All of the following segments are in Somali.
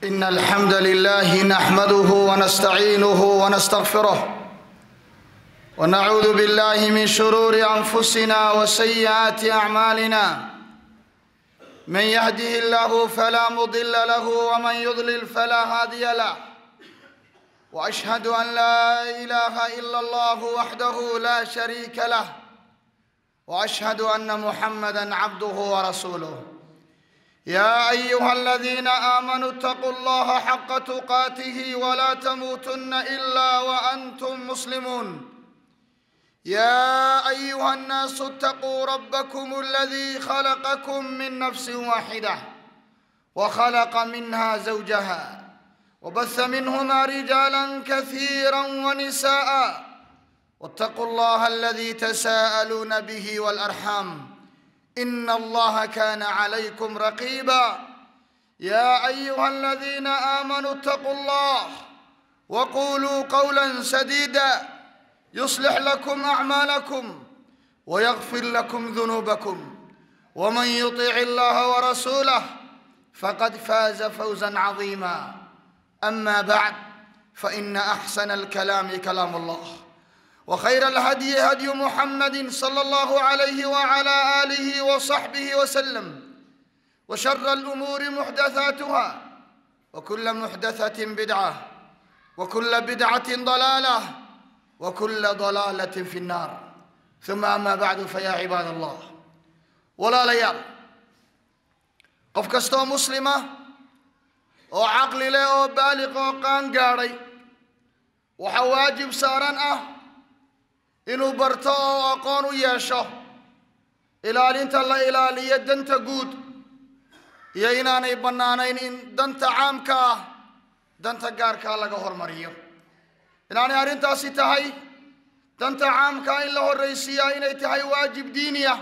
إن الحمد لله نحمده ونستعينه ونستغفره ونعوذ بالله من شرور أنفسنا وسيئات أعمالنا من يهده الله فلا مضل له ومن يضلل فلا هادي له وأشهد أن لا إله إلا الله وحده لا شريك له وأشهد أن محمدا عبده ورسوله يا ايها الذين امنوا اتقوا الله حق تقاته ولا تموتن الا وانتم مسلمون يا ايها الناس اتقوا ربكم الذي خلقكم من نفس واحده وخلق منها زوجها وبث منهما رجالا كثيرا ونساء واتقوا الله الذي تساءلون به والارحام ان الله كان عليكم رقيبا يا ايها الذين امنوا اتقوا الله وقولوا قولا سديدا يصلح لكم اعمالكم ويغفر لكم ذنوبكم ومن يطع الله ورسوله فقد فاز فوزا عظيما اما بعد فان احسن الكلام كلام الله وخير الهدي هدي محمد صلى الله عليه وعلى اله وصحبه وسلم وشر الامور محدثاتها وكل محدثه بدعه وكل بدعه ضلاله وكل ضلاله في النار ثم اما بعد فيا عباد الله ولا ليال qof kastoo muslima oo caqli leh oo baaliq oo qaan gaadhay waxaa waajib saaran ah inuu barto oo aqoon u yeesho ilaalinta la ilaaliyo danta guud iyo inaanay bannaanayn in danta caamka ah danta gaarkaa laga hormariyo inaanay arrintaasi tahay danta caamkaa in la horraysiiyaa inay tahay waajib diini ah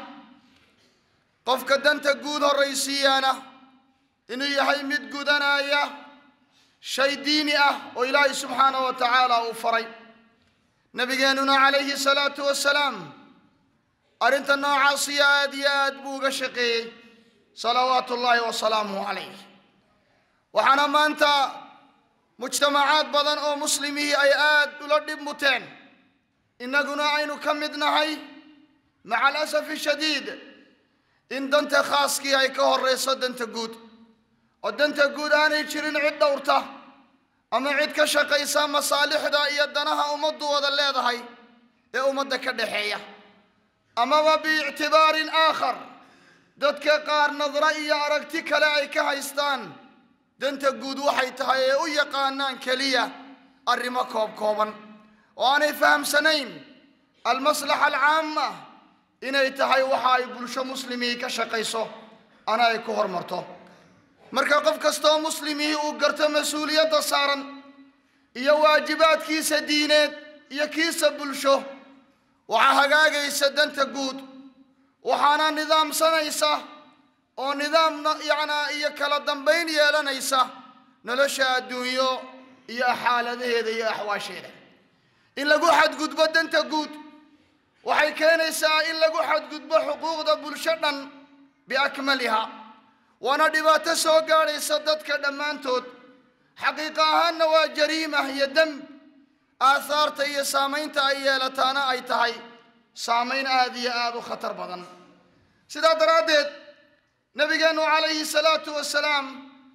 qofka danta guud horraysiiyaana inuu yahay mid gudanaya shay diini ah oo ilaahay subxaanahu wa tacaala uu faray nabigeenuna calayhi salaatu wasalaam arrinta noocaasiyo aad iyo aad buu uga shaqeeyey salawaatu ullaahi wasalaamuhu calayh waxaana maanta mujtamacaad badan oo muslimihii ay aad ula dhib muteen innaguna aynu ka mid nahay maca alasafi shadiid in danta khaaskii ay ka horrayso danta guud oo danta guud aanay jirin cid dhowrta ama cid ka shaqaysa masaalixda iyo danaha ummaddu wada leedahay ee ummadda ka dhaxeeya amaba biictibaarin aakhar dadka qaar nadro iyo aragti kale ay ka haystaan danta guud waxay tahay ee u yaqaanaan keliya arrimo koob kooban oo aanay fahamsanayn almaslaxa alcaama inay tahay waxa ay bulsho muslimihii ka shaqayso ana ay ku hormarto marka qof kastaoo muslimihii uu garto mas-uuliyadda saaran iyo waajibaadkiisa diineed iyo kiisa bulsho waxaa hagaagaysa danta guud waxaana nidaamsanaysa oo nidaam yacnaa iyo kala dambayn yeelanaysa nolosha adduunyo iyo xaaladaheeda iyo axwaasheeda in lagu xadgudbo danta guud waxay keenaysaa in lagu xadgudbo xuquuqda bulsho dhan biakmaliha waana dhibaato soo gaadhaysa dadka dhammaantood xaqiiqo ahaanna waa jariima iyo demb aahaarta iyo saamaynta ay yeelataana ay tahay saamayn aad iyo aad u khatar badan sidaa daraaddeed nebigeennu calayhi salaatu wasalaam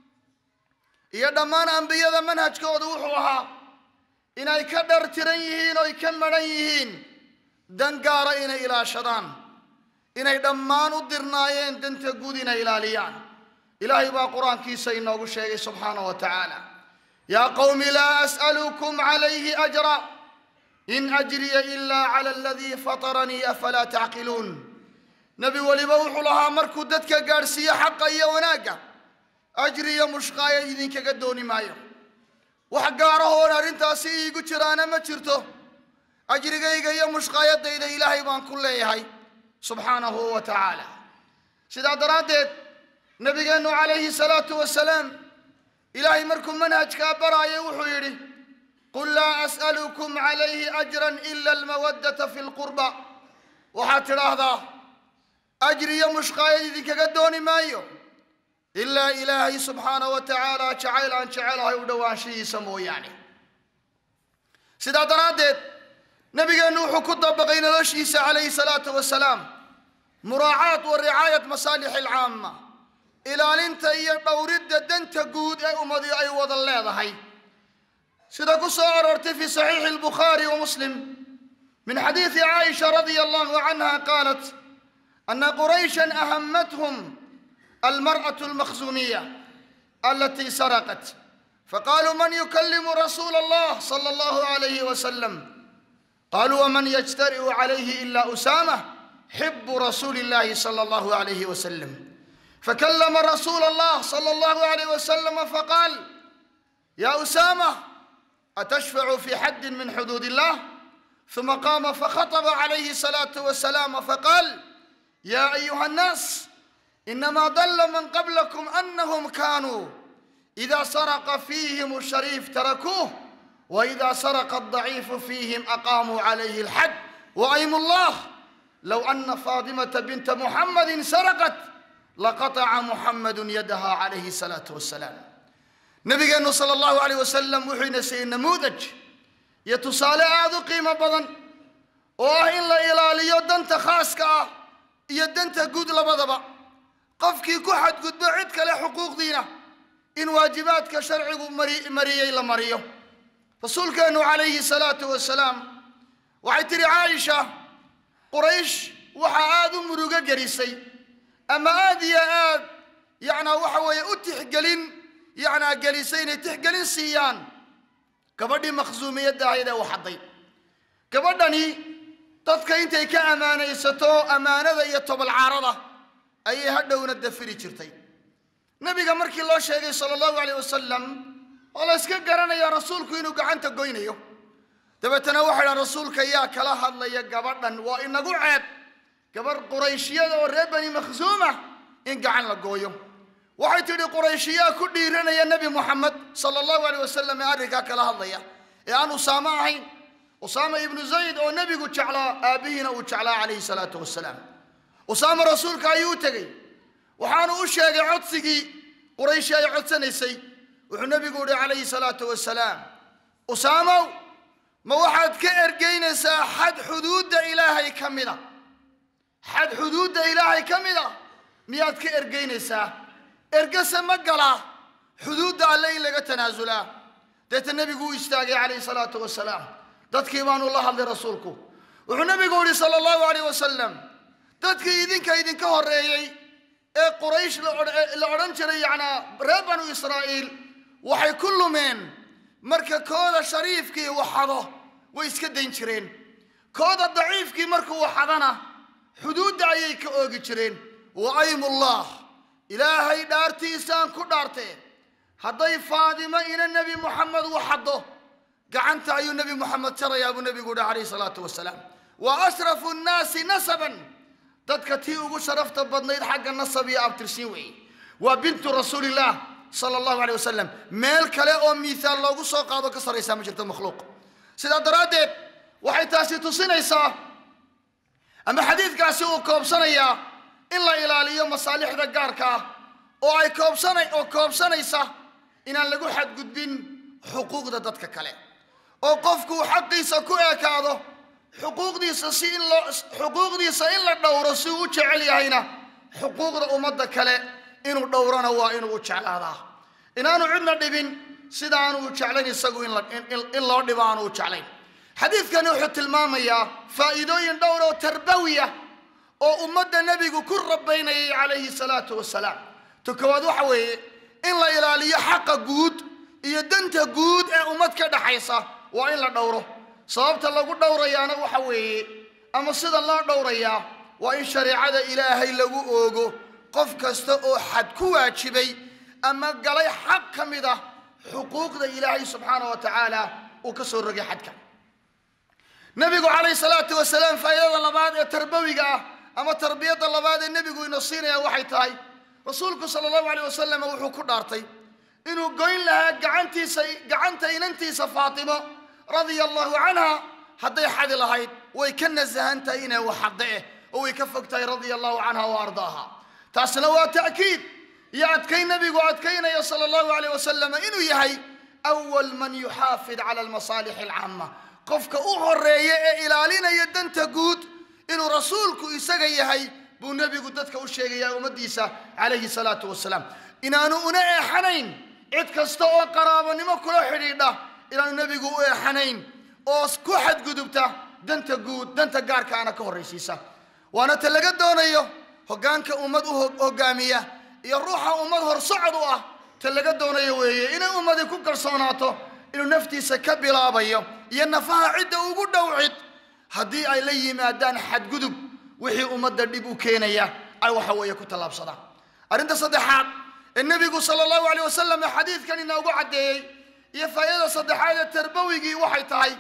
iyo dhammaan ambiyada manhajkooda wuxuu ahaa inay ka dhar tiran yihiin oy ka madhan yihiin dan gaara inay ilaashadaan inay dhammaan u dirnaayeen danta guud inay ilaaliyaan ilaahay baa qur-aankiisa inoogu sheegay subxaana wa tacaala yaa qowmi laa as'alukum calayhi ajra in ajriya ilaa cala aladii fataranii afalaa tacqiluun nebi weliba wuxuu lahaa markuu dadka gaadhsiiyo xaqa iyo wanaagga ajri iyo mushqaaya idinkaga dooni maayo wax gaarahoon arrintaasi iigu jiraana ma jirto ajrigayga iyo mushqaayadayda ilaahay baan ku leeyahay subxaanahu wa tacaala sidaa daraaddeed nabigeennu calayhi salaatu wasalaam ilaahay markuu manhajkaa baraayay wuxuu yidhi qul laa as'alukum calayhi ajran ila almawaddata fi lqurba waxaad tidhaahdaa ajri iyo mushqaayad idinkaga dooni maayo ilaa ilaahay subxaana wa tacaala jacayl aan jecelahay u dhowaanshihiisa mooyaane sidaa daraaddeed nabigeennu wuxuu ku dabaqay noloshiisa calayhi salaatu wasalaam muraacaat wa ricaayat masaalix alcaama ilaalinta iyo dhowridda danta guud ee ummadi ay wada leedahay sida ku soo aroortay fi saxiixi albukhaari wa muslim min xadiidi caaisha radia allahu canha qaalat ana qurayshan ahamathum almar'atu almakhzuumiya alatii saraqat faqaaluu man yukalimu rasuula allah sala allahu alayhi wasalam qaluu waman yajtari'u calayhi ila usama xibu rasuuli illahi sala allahu alayhi wasalam fakallama rasuula allah sala allahu alayh wasalam faqaal ya usama atashfacu fi xaddin min xuduud illah ثم قام فخطب عليه الصلاة والسلام فقال يا أيها الناس إنما ضل من قبلكم أنهم كانوا إذا سرق فيهم الشريف تركوه وإذا سرق الضعيف فيهم أقاموا عليه الحد وأيم الله لو أن فاطمة بنت محمد سرقت لقطع محمد يدها عليه الصلاة والسلام نبينا صلى الله عليه وسلم وحين سي نموذج iyo tusaale aada u qiimo badan oo ah in la ilaaliyo danta khaaska ah iyo danta guud labadaba qofkii ku xadgudbo cid kale xuquuqdiina in waajibaadka sharcigu mariyey la mariyo rasuulkeennu calayhi salaatu wasalaam waxay tidhi caaisha quraysh waxaa aada u murugo gelisay ama aada iyo aad yacnaa waxa weeye u tixgelin yacnaa gelisay inay tixgelin siiyaan gabadhii makhsuumiyadda ahayd ee waxadday gabadhani dadka intay ka ammaanaysato ammaanada iyo tobalcaarada ayay hadhowna dafiri jirtay nabiga markii loo sheegay sala allahu alayh wasalam oo la yska garanaya rasuulku inuu gacanta goynayo dabeetana waxay dhahan rasuulka yaa kala hadlaya gabadhan waa inagu ceeb gabadh qurayshiyada oo reer bani makhsuuma in gacan la gooyo waxay tidhi qurayshiyaa ku dhiiranaya nebi moxamed sala allahu aleyh wasalam ee arrinkaa kala hadlaya ee aan usaamo ahayn usaama ibnu zayd oo nebigu jeclaa aabbihiina uu jeclaa calayhi salaatu wasalaam usaama rasuulka ayuu u tegey waxaanu u sheegay codsigii qurayshi ay codsanaysay wuxuu nebigu yihi calayhi salaatu wasalaam usaamow ma waxaad ka ergeynaysaa xad xuduudda ilaahay ka mida xad xuduudda ilaahay ka mida miyaad ka ergeynaysaa ergase ma galaa xuduudda alle in laga tanaasulaa deeta nebigu u istaagay calayhi salaatu wasalaam dadkii baanu la hadlay rasuulku wuxuu nebigu yihi sala allahu alayh wasalam dadkii idinka idinka horreeyey ee quraysh la odhan jiray yacnaa reer banu israa'iil waxay ku lumeen marka kooda shariifkii waxado way iska dayn jireen kooda daciifkii markuu waxadana xuduudda ayay ka oogi jireen wa aymullah ilaahay dhaartiisaan ku dhaartee hadday faadimo ina nebi moxamed waxaddo gacanta ayuu nebi moxamed jarayaa buu nebigu yihi calayhi salaatu wasalaam wa ashrafu nnaasi nasaban dadka tii ugu sharafta badnayd xagga nasab iyo abtirsiin weeye waa bintu rasuulillaah sala allahu aleyh wasalam meel kale oo miihaal loogu soo qaado ka sarraysaa ma jirto makhluuq sidaa daraaddeed waxay taasi tusinaysaa ama xadiidkaasi uu koobsanayaa in la ilaaliyo masaalixda gaarka ah oo ay koobsana oo koobsanaysa inaan lagu xadgudbin xuquuqda dadka kale oo qofku xaqiisa ku ekaado xuquuqdiisa si in loo xuquuqdiisa in la dhowro si uu u jecel yahayna xuquuqda ummadda kale inuu dhowrona waa inuu u jeclaadaa inaanu cidna dhibin sida aanu u jeclayn isagu in la in loo dhibo aanu u jeclayn xadiidkani wuxuu tilmaamayaa faa'iidooyin dhowr oo tarbawiya oo ummadda nebigu ku rabaynayay calayhi salaatu wasalaam ta koowaad waxa weeye in la ilaaliyo xaqa guud iyo danta guud ee ummad ka dhaxaysa waa in la dhowro sababta lagu dhowrayaana waxa weeye ama sida loo dhowrayaa waa in shareecada ilaahay lagu oogo qof kasta oo xad ku waajibay ama galay xaq ka mid ah xuquuqda ilaahay subxaana wa tacaala uu ka soo rogay xadka nebigu calayhi salaatu wasalaam faa'iidada labaad ee tarbawiga ah ama tarbiyadda labaad ee nebigu ina siinaya waxay tahay rasuulku sala allahu aleyh wasalam wuxuu ku dhaartay inuu goyn lahaa gacantiisa gacanta inantiisa faatimo radia allahu canha hadday xadi lahayd way ka nasahan tahay inay waxadde eh oo way ka fog tahay radia allahu canha wa ardaaha taasna waa ta'kiid iyo adkayn nebigu adkaynaya sala allahu alayh wasalam inuu yahay awal man yuxaafid cala almasaalixi alcaama qofka u horeeya ee ilaalinaya danta guud inuu rasuulku isaga yahay buu nebigu dadka u sheegayaa ummaddiisa calayhi salaatu wasalaam inaanu una eexanayn cid kasta oo qaraabonimo kula xidhiidha inaanu nebigu u eexanayn oo ku xadgudubta danta guud danta gaarkaana ka horraysiisa waana ta laga doonayo hoggaanka ummad u hoggaamiya iyo ruuxa ummad horsocod u ah ta laga doonayo weeye inay ummadii ku kalsoonaato inuu naftiisa ka bilaabayo iyo nafaha cidda ugu dhow cid haddii ay la yimaadaan xadgudub wixii ummadda dhib u keenaya ay waxa weeye ku tallaabsadaan arrinta saddexaad ee nebigu sala allahu aleyh wasalam ee xadiidkan inoogu caddeeyey iyo faa'idada saddexaad ee tarbawigii waxay tahay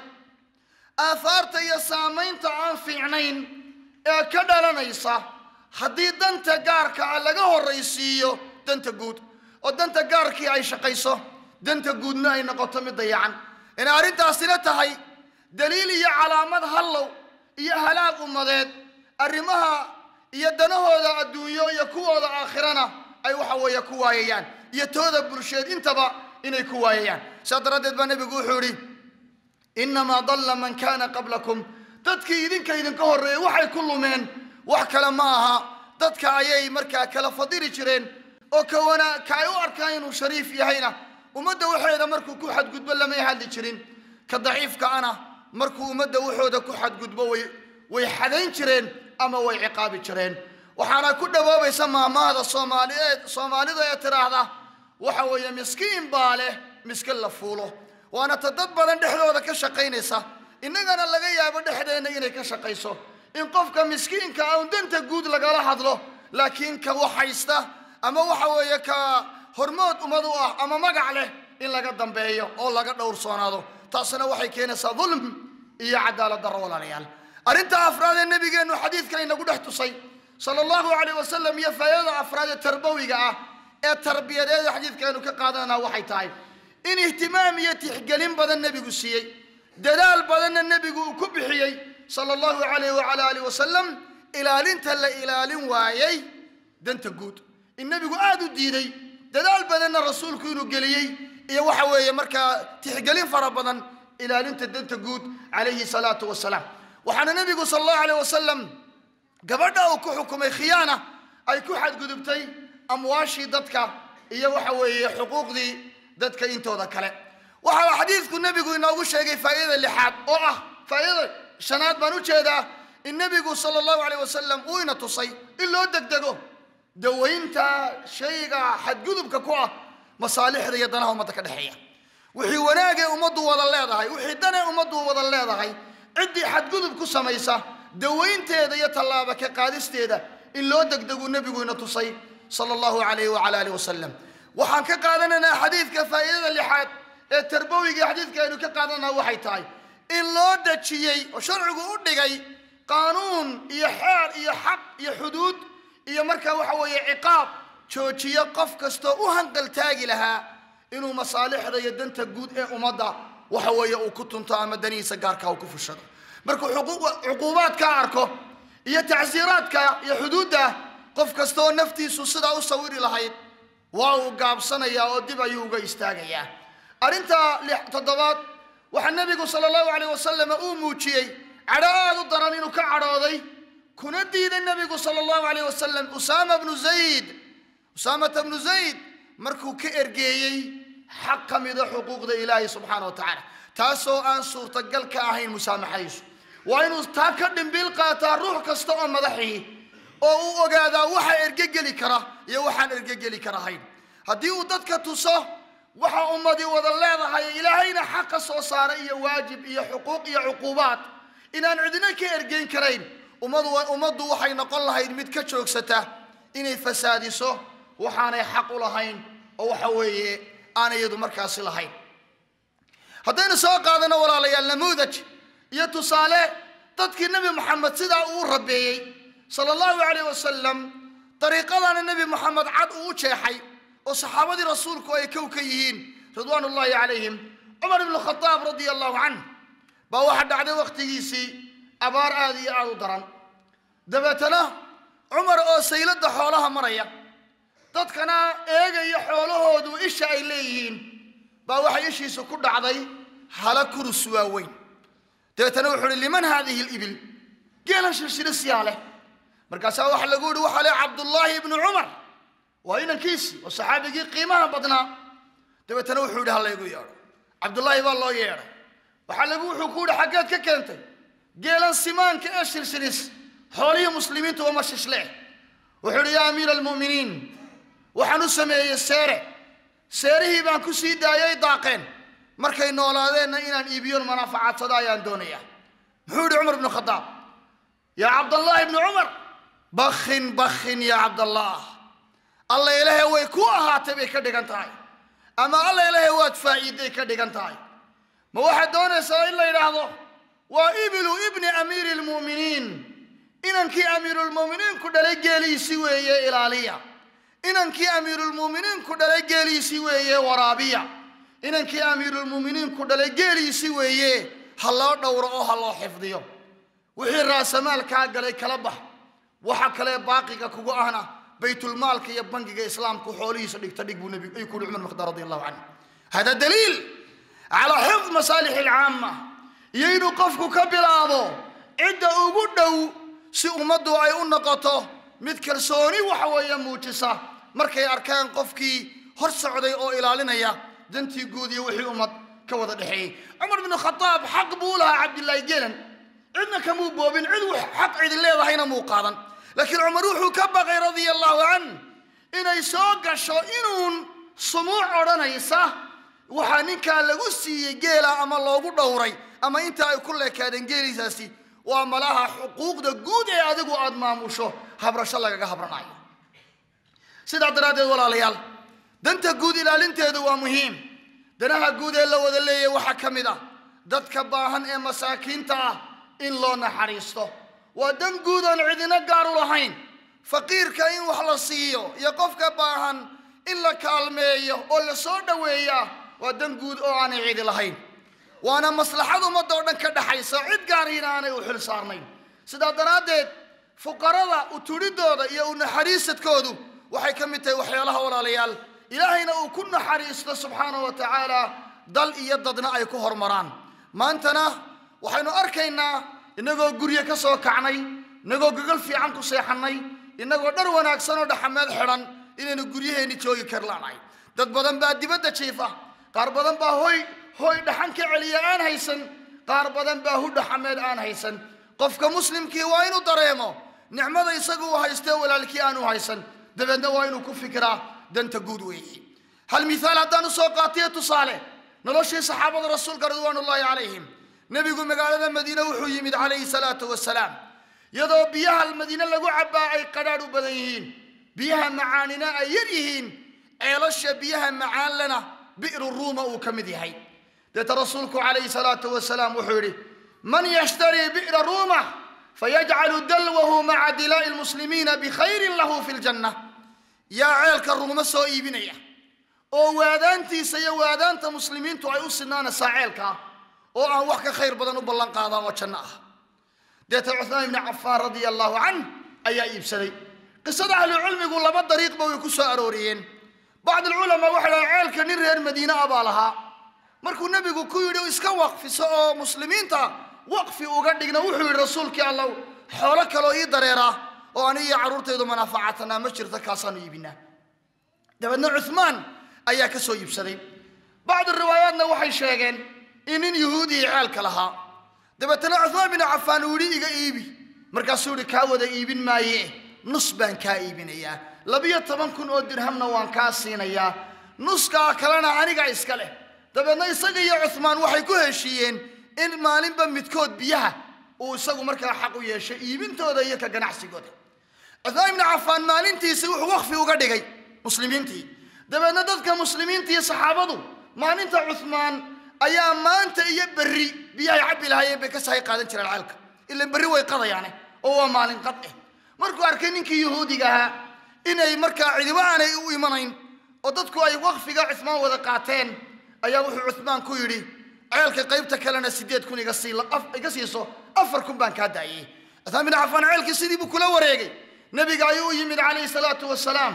aahaarta iyo saamaynta aan fiicnayn ee ka dhalanaysa haddii danta gaarka ah laga horraysiiyo danta guud oo danta gaarkii ay shaqayso danta guudna ay noqoto mid dayacan inay arrintaasina tahay daliil iyo calaamad hallow iyo halaag ummadeed arrimaha iyo danahooda adduunyo iyo kuwooda aakhirana ay waxa weeye ku waayayaan iyo tooda bulsheed intaba inay ku waayayaan sidaa daraaddeed baa nebigu wuxuu idhi innamaa dalla man kaana qablakum dadkii idinka idinka horreeyey waxay ku lumeen wax kale ma aha dadka ayay markaa kala fadili jireen oo ka wana ka ay u arkaan inuu shariif yahayna ummadda waxeeda markuu ku xadgudbo lamay hadli jirin ka daciifka ana markuu ummadda waxooda ku xadgudbo way way xadayn jireen ama way ciqaabi jireen waxaana ku dhawoobaysa maamahda soomaaliyeed soomaalida ee tidhaahda waxa weeye miskiin baa leh miskin la fuulo waana ta dad badan dhexdooda ka shaqaynaysa innagana laga yaabo dhexdeenna inay ka shaqayso in qofka miskiinka ah un danta guud lagala hadlo laakiin ka waxaysta ama waxa weeye ka hormood ummad u ah ama magac leh in laga dambeeyo oo laga dhowrsoonaado taasina waxay keenaysaa dulm iyo cadaalad darro walaalayaal arrinta afraad ee nebigeennu xadiidkan inagu dhex tusay sala allahu calayh wasalam iyo faa'idada afraad ee tarbawiga ah ee tarbiyadeed ee xadiidkeenu ka qaadananaa waxay tahay in ihtimaam iyo tixgelin badan nebigu siiyey dadaal badanna nebigu uu ku bixiyey sala allahu calayh wacala alih wasalam ilaalinta la ilaalin waayey danta guud in nebigu aada u diiday dadaal badanna rasuulku inuu geliyey iyo waxa weeye markaa tixgelin fara badan ilaalinta danta guud calayhi salaatu wasalaam waxaana nebigu sala allahu alayh wasalam gabadha uu ku xukumay khiyaana ay ku xadgudubtay amwaashii dadka iyo waxa weeye xuquuqdii dadka intooda kale waxaa xadiidku nebigu inoogu sheegay faa'idada lixaad oo ah faa'idada shanaad baan u jeedaa in nebigu sala allahu alayh wasalam uu ina tusay in loo degdego dawaynta shayga xadgudubka ku ah masaalixda iyo danaha ummadda ka dhexeeya wixii wanaagee ummaddu wada leedahay wixii danee ummaddu wada leedahay ciddii xadgudub ku samaysa dawaynteeda iyo tallaaba ka qaadisteeda in loo degdeguu nebigu ina tusay sala allahu calayhi wacala alih wasalam waxaan ka qaadanaynaa xadiidka faa'idada lixaad ee tarbawigii xadiidka aynu ka qaadanaa waxay tahay in loo dejiyey oo sharcigu u dhigay qaanuun iyo xeer iyo xaq iyo xuduud iyo markaa waxa weeye ciqaab joojiyo qof kastoo u hanqaltaagi lahaa inuu masaalixda iyo danta guud ee ummadda waxa weeye uu ku tunto ama danihiisa gaarka uu ku fushado markuu cuquubaadka arko iyo tacsiiraadka iyo xuduudda qof kastaoo naftiisu sidaa u sawiri lahayd waa uu gaabsanayaa oo dib ayuu uga istaagayaa arrinta toddobaad waxaa nebigu sala allahu calayh wasalam uu muujiyey cadho aada u daran inuu ka cadhooday kuna diiday nebigu sala allahu calayh wasalam usaama bnu zayd usaamata bnu zayd markuu ka ergeeyey xaq ka mida xuquuqda ilaahay subxaana wa tacaala taasoo aan suurtagal ka ahayn musaamaxadiisu waa inuu taa ka dhimbiil qaataa ruux kasta oo madaxii oo uu ogaadaa waxa ergegeli kara iyo waxaan ergegeli karahayn haddii uu dadka tuso waxa ummadii wada leedahay ilaahayna xaqa soo saaray iyo waajib iyo xuquuq iyo cuquubaad inaan cidina ka ergeyn karayn ummadu ummaddu waxay noqon lahayd mid ka joogsata inay fasaadiso waxaanay xaq u lahayn oo waxa weeye aan iyadu markaasi lahayn haddaynu soo qaadano walaalayaal namuudaj iyo tusaale dadkii nebi moxamed sidaa uu rabeeyey sala allahu calayh wasalam dariiqadana nebi moxamed cad uu u jeexay oo saxaabadii rasuulku ay kow ka yihiin ridwaan ullaahi calayhim cumar ibnu khadaab radia allahu canh baa waxaa dhacday wakhtigiisii abaar aada iyo aada u daran dabeetana cumar oo sayladda xoolaha maraya dadkana eegaya xoolahoodu isha ay leeyihiin baa waxay ishiisu ku dhacday hala kurus waaweyn dabeetana wuxuu uhi liman haadihi libil geelan shilshilisiyaa leh markaasaa waxa lagu yihi waxaa leh cabdullaahi ibnu cumar waa inankiisii oo saxaabigii qiimaha badnaa dabeetana wuxuu yihi ha laygu yeedho cabdullaahi baa loo yeedhay waxaa lagu wuxuu ku yihi xaggeed ka keentay geelan simaanka ee shilshilis xoolihii muslimiintu uma shishle wuxuu ihi yaa amiira almu'miniin waxaan u sameeyey seere seerihii baan ku sii daayay daaqeen markay noolaadeenna inaan iibiyon manaafacadsado ayaan doonayaa muxuu yihi cumar ibnu khadaab yaa cabdallahi ibnu cumar bakhin bakhin yaa cabdallah alla ilahe way ku ahaatay bay ka dhigan tahay ama alla ilahe waad faa'iiday ka dhigan tahay ma waxaad doonaysaa in la yidhaahdo waa ibilu ibni amiiri lmu'miniin inankii amiirulmu'miniinku dhalay geeliisii weeye ilaaliya inankii amiirulmu'miniinku dhalay geeliisii weeye waraabiya inankii amiirulmu'miniinku dhalay geeliisii weeye ha loo dhowro oo ha loo xifdiyo wixii raasamaalkaa galay kala bax waxa kale baaqiga kugu ahna baytulmaalka iyo bangiga islaamku xoolihiisa dhigta dhig buu nebigu ayuu ku yidhi cumar mukhtaar radi allahu canhu hada daliil calaa xifd masaalix alcaama iyo inuu qofku ka bilaabo cidda ugu dhow si ummaddu ay u noqoto mid kalsooni waxa weeye muujisa markay arkaan qofkii hor socday oo ilaalinaya dantii guud iyo wixii ummad ka wada dhexeeyey cumar binu khadaab xaq buu lahaa cabdillaahi gelan cidna kamuu boobin cid xaq cidi leedahayna muu qaadan laakiin cumar wuxuu ka baqay radia allahu can inay soo gasho inuun sumuuc odhanaysa waxaa ninkaa lagu siiyey geela ama loogu dhowray ama inta ay ku leekaadeen geeliisaasi waa malaha xuquuqda guud ee adigu aada maamusho habrasho lagaga habranayo sidaa daraaddeed walaalayaal danta guud ilaalinteedu waa muhiim danaha guud ee la wada leeyahy waxaa ka mid ah dadka baahan ee masaakiinta ah in loo naxariisto waa dan guud oon cidina gaar u lahayn faqiirka in wax la siiyo iyo qofka baahan in la kaalmeeyo oo la soo dhoweeyaa waa dan guud oo aanay cidi lahayn waana maslaxad ummadda oo dhan ka dhaxaysa cid gaariina aanay u xil saarnayn sidaa daraaddeed fuqarada uturidooda iyo u naxariisadkoodu waxay ka mid tahay waxyaalaha walaalayaal ilaahayna uu ku naxariisto subxaanahu wa tacaala dal iyo dadna ay ku hormaraan maantana waxaynu arkaynaa innagoo guryo ka soo kacnay innagoo gogol fiican ku seexannay innagoo dhar wanaagsan oo dhaxameed xidhan inaynu guryaheenni joogi karlaanahay dad badan baa dibadda jiifa qaar badan baa hoy hoy dhaxan ka celiya aan haysan qaar badan baa hu dhaxameed aan haysan qofka muslimkii waa inuu dareemo nicmada isagu uu haystee walaalkii aanu haysan dabeedna waa inuu ku fikiraa danta guud weeye hal mithaal haddaan usoo qaatiyo tusaale noloshii saxaabada rasuulka ridwaanullaahi calayhim nebigu magaalada madiine wuxuu yimid calayhi salaatu wasalaam iyadoo biyaha madiine lagu cabbaa ay qadhaadh u badan yihiin biyaha macaanina ay yar yihiin ceelasha biyaha macaan lena bi'ru ruuma uu ka mid yahay deeta rasuulku calayhi salaatu wasalaam wuxuu yidhi man yashtarii bi'ra ruuma fayajcalu dalwahu maca dilaa'i lmuslimiina bikhayrin lahu fi ljanna yaa ceelka ruuma soo iibinaya oo waadaantiisa iyo waadaanta muslimiintu ay u sinaanaysaa ceelkaa oo aan wax ka khayr badan u ballan qaadaan oo janno ah deeta cuhmaan ibni cafaan radia allahu canh ayaa iibsaday qisada ahlucilmigu laba dariiqba way ku soo arooriyeen bacd alculamaa waxay dhahay ceelka nin reer madiine ah baa lahaa markuu nebigu ku yidhi iska waqfiso oo muslimiinta waqfi uga dhigna wuxuu yidhi rasuulkii allow xoolo kaloo ii dareeraa oo ani iyo carruurtaydu manaafacatanaa ma jirta kaasaanu iibinaa dabeedna cuhmaan ayaa ka soo iibsaday bacdu riwaayaatna waxay sheegeen in nin yuhuudii ceelka lahaa dabeetana cuhmaan bin cafaan uu yidhi iga iibi markaasuu yidhi kaa wada iibin maaye nus baan kaa iibinayaa labiyo toban kun oo dirhamna waan kaa siinayaa nuskaa kalena aniga iska leh dabeedna isaga iyo cuhmaan waxay ku heshiiyeen in maalinba midkood biyaha uu isagu markaa xaq u yeeshay iibintooda iyo ka ganacsigooda cuhmaan ibni cafaan maalintiisi wuxuu waqfi uga dhigay muslimiintii dabeedna dadka muslimiinta iyo saxaabadu maalinta cuhmaan ayaa maanta iyo berri biyahay cabbi lahaayeen bay ka sahay qaadan jireen ceelka ila berri way qadayaane oo waa maalin qad eh markuu arkay ninkii yuhuudiga ahaa inay markaa cidibo aanay u imanayn oo dadku ay waqfiga cuhmaan wada qaateen ayaa wuxuu cuhmaan ku yidhi ceelka qaybta kalena sideed kun iga sii iga siiso afar kun baan kaa daayey cuhmaan bin cafaan ceelkii sidii buu kula wareegay nebiga ayuu u yimid calayhi salaatu wasalaam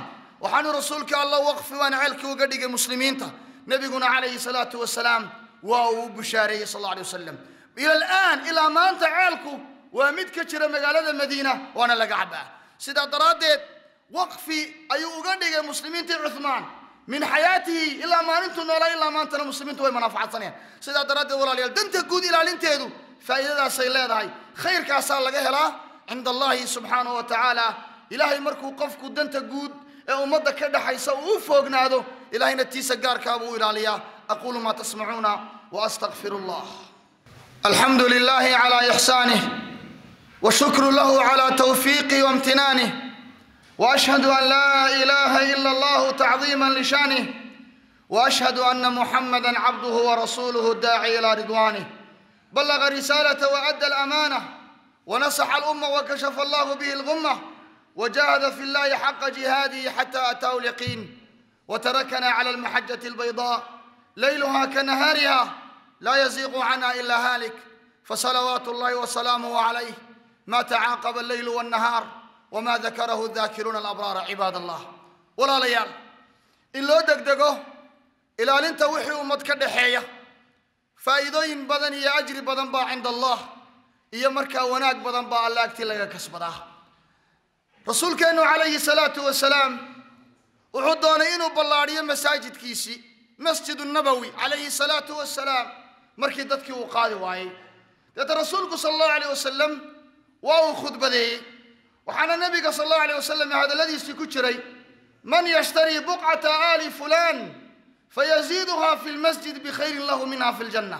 waxaanu rasuulka alla waqfi waan ceelkii uga dhigay muslimiinta nebiguna calayhi salaatu wasalaam waa uu u bushaareeyey sal alla alay wasalam ila alaan ilaa maanta ceelku waa mid ka jira magaalada madiina waana laga cabaa sidaa daraaddeed waqfi ayuu uga dhigay muslimiintii cuhmaan min xayaatihi ilaa maalintuu noolaa ilaa maantana muslimiintu way manaafacasanayaan sidaa daraaddeed walaalayaal danta guud ilaalinteedu faa'iidadaasay leedahay khayrkaasaa laga helaa cinda allahi subxaanahu wa tacaala ilaahay markuu qofku danta guud ee ummadda ka dhaxaysa uu u foognaado ilahayna tiisa gaarkaabuu u ilaaliyaa aquulu maa tasmacuuna waastaqfiru allah alxamdu lilahi calaa ixsaanih washukru lahu calaa tawfiiqih waimtinaanih واشهد ان لا اله الا الله تعظيما لشانه واشهد ان محمدا عبده ورسوله الداعي الى رضوانه بلغ الرساله وادى الامانه ونصح الامه وكشف الله به الغمه وجاهد في الله حق جهاده حتى اتاه اليقين وتركنا على المحجه البيضاء ليلها كنهارها لا يزيغ عنها الا هالك فصلوات الله وسلامه عليه ما تعاقب الليل والنهار wma dakarahu daakiruuna alabraara cibaad allah walaalayaal in loo degdego ilaalinta wixii ummad ka dhaxeeya faa'iidooyin badan iyo ajri badan baa cinda allah iyo markaa wanaag badan baa alla agtii laga kasbadaa rasuulkeennu calayhi salaatu wasalaam wuxuu doonay inuu ballaadhiyo masaajidkiisii masjidu nabowi calayhi salaatu wasalaam markii dadkii uu qaadi waayey deeta rasuulku sala allahu alayh wasalam waa uu khudbadeeyey waxaana nabiga sal allahu alayh wasalam hadalladiisii ku jiray man yashtarii buqcata aali fulaan fayaziiduha fi lmasjid bikhayrin lahu minha fi ljanna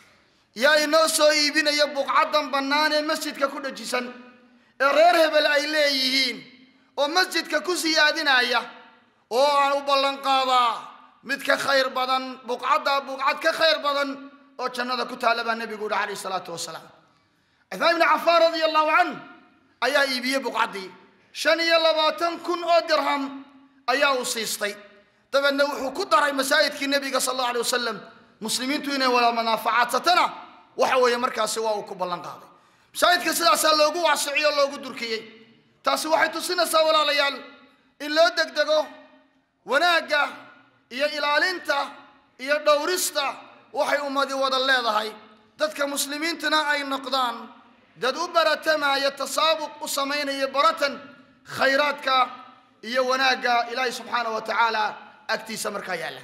yaa inoo soo iibinaya buqcadan bannaan ee masjidka ku dhajisan ee reer hebel ay leeyihiin oo masjidka ku siyaadinaya oo aan u ballanqaadaa mid ka khayr badan buqcaddaa buqcad ka khayr badan oo jannada ku taalla baa nebigu yihi calayhi salaatu wasalaam cuthmaan ibni cafaan radia allahu canh ayaa iibiyey buqcaddii shan iyo labaatan kun oo dirham ayaa uu siistay dabeedna wuxuu ku daray masaajidkii nebiga sal allahu alay wasalam muslimiintu inay wada manaafacadsatana waxa weeye markaasi waa uu ku ballan qaaday masaajidka sidaasaa loogu waasiciyo o loogu durkiyey taasi waxay tusinaysaa walaalayaal in loo degdego wanaagga iyo ilaalinta iyo dhowrista waxay ummadi wada leedahay dadka muslimiintuna ay noqdaan dad u baratamaya tasaabuq u samaynaya baratan khayraadka iyo wanaagga ilaahay subxaana wa tacaala agtiisa markaa yaalla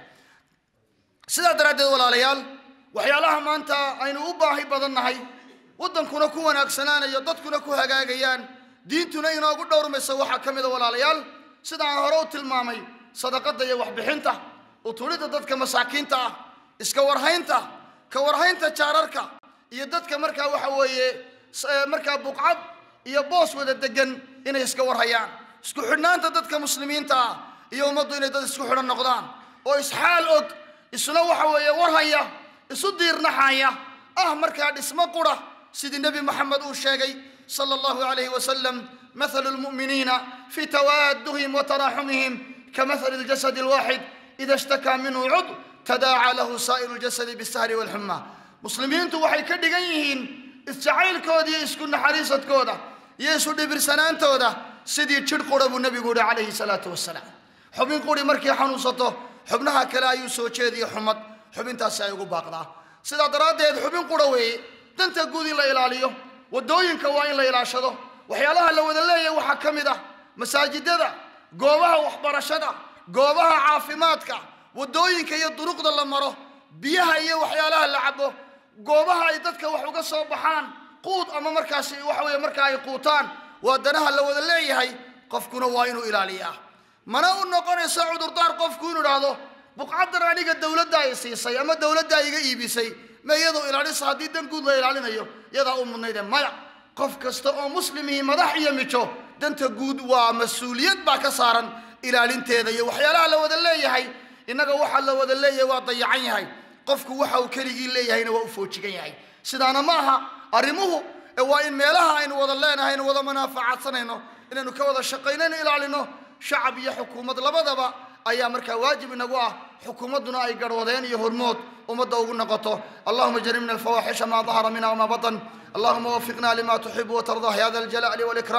sidaa daraaddeed walaalayaal waxyaalaha maanta aynu u baahi badannahay waddankuna ku wanaagsanaanayo dadkuna ku hagaagayaan diintuna inoogu dhowrmayso waxaa ka mida walaalayaal sida aan hore u tilmaamay sadaqadda iyo waxbixinta uturidda dadka masaakiinta ah iska warhaynta ka warhaynta jaararka iyo dadka markaa waxa weeye markaa buqcad iyo boos wada degan inay iska warhayaan isku xidhnaanta dadka muslimiinta ah iyo ummaddu inay dad isku xidhan noqdaan oo isxaal og isna waxa weeye warhaya isu diirnaxaya ah markaa dhismo qura sidii nebi moxamed uu sheegay sala allahu calayhi wasalam mathalu lmu'miniina fi tawaaduhim wa taraaxumihim kamathali ljasadi alwaaxid ida ishtakaa minhu cud tadaacaa lahu saa'iru ljasadi bisahri walxuma muslimiintu waxay ka dhigan yihiin isjacaylkooda iyo isku naxariisadkooda iyo isu dhibirsanaantooda sidii jidh qura buu nebigu yihi calayhi salaatu wasalaam xubin quri markay xanuunsato xubnaha kale ayuu soo jeediya xumad xubintaasi ay ugu baaqdaa sidaa daraaddeed xubin qura weeye danta guud in la ilaaliyo waddooyinka waa in la ilaashado waxyaalaha la wada leeyahay waxaa ka mid ah masaajidada goobaha waxbarashada goobaha caafimaadka waddooyinka iyo duruqda la maro biyaha iyo waxyaalaha la cabo goobaha ay dadka wax uga soo baxaan quud ama markaasi waxa weeye marka ay quutaan waa danaha la wada leeyahay qofkuna waa inuu ilaaliyaa mana u noqonayso cudurdaar qofku inuu idhaahdo buqcaddan aniga dowladda ay siisay ama dowladda iga iibisay ma iyadoo ilaalisa haddii dan guud la ilaalinayo iyadaa u mudnayde maya qof kasta oo muslimihii madax iyo mijo danta guud waa mas-uuliyad baa ka saaran ilaalinteeda iyo waxyaalaha la wada leeyahay innaga waxa la wada leeyahay waa dayacan yahay qofku waxa uu keligii leeyahayna waa u foojigan yahay sidaana ma aha arrimuhu ee waa in meelaha aynu wada leenahay aynu wada manaafacaadsanayno inaynu ka wada shaqaynayno ilaalino shacab iyo xukuumad labadaba ayaa markaa waajib inagu ah xukuumadduna ay garwadeen iyo hormood ummadda ugu noqoto allahuma janibna alfawaaxisha ma dahara minha wma batan allahuma wafiqna lima tuxibu watardah ya da aljalaali walikram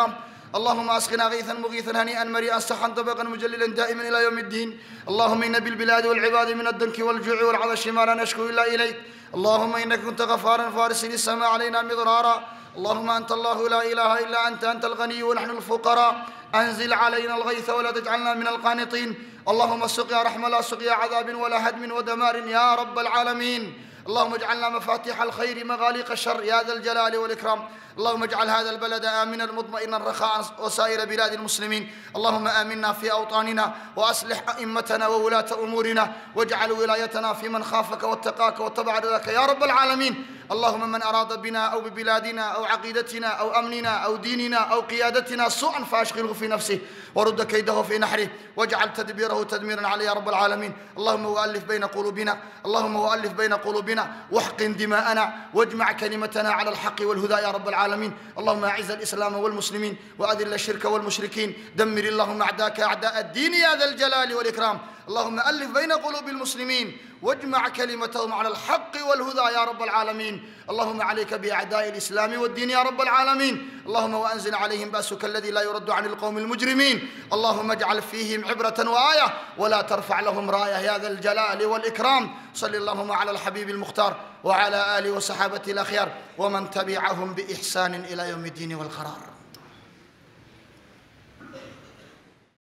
اللهم اسقنا غيثا مغيثا هنيئا مريئا سحا طبقا مجللا دائما الى يوم الدين اللهم ان بالبلاد والعباد من الدنك والجوع والعطش ما لا نشكو الا اليك اللهم انك كنت غفارا فارسل السماء علينا مضرارا اللهم انت الله لا اله الا انت انت الغني ونحن الفقراء انزل علينا الغيث ولا تجعلنا من القانطين اللهم سقيا رحمه لا سقيا عذاب ولا هدم ودمار يا رب العالمين اللهم اجعلنا مفاتيح الخير مغاليق الشر يا ذا الجلال والاكرام اللهم اجعل هذا البلد امنا مطمئنا رخاء وسائر بلاد المسلمين اللهم امنا في اوطاننا واصلح ائمتنا وولاه امورنا واجعل ولايتنا في من خافك واتقاك واتبع رضاك يا رب العالمين اللهم من اراد بنا او ببلادنا او عقيدتنا او امننا او ديننا او قيادتنا سوءا فاشغله في نفسه ورد كيده في نحره واجعل تدبيره تدميرا عليه يا رب العالمين اللهم والف بين قلوبنا اللهم والف بين قلوبنا واحقن دماءنا واجمع كلمتنا على الحق والهدى يا رب العالمين اللهم اعز الاسلام والمسلمين واذل الشرك والمشركين دمر اللهم اعداءك اعداء الدين يا ذا الجلال والاكرام اللهم الف بين قلوب المسلمين واجمع كلمتهم على الحق والهدى يا رب العالمين اللهم عليك باعداء الاسلام والدين يا رب العالمين اللهم وانزل عليهم باسك الذي لا يرد عن القوم المجرمين اللهم اجعل فيهم عبره وايه ولا ترفع لهم رايه يا ذا الجلال والاكرام صل اللهم على الحبيب المختار وعلى اله وصحابته الاخيار ومن تبعهم باحسان الى يوم الدين والقرار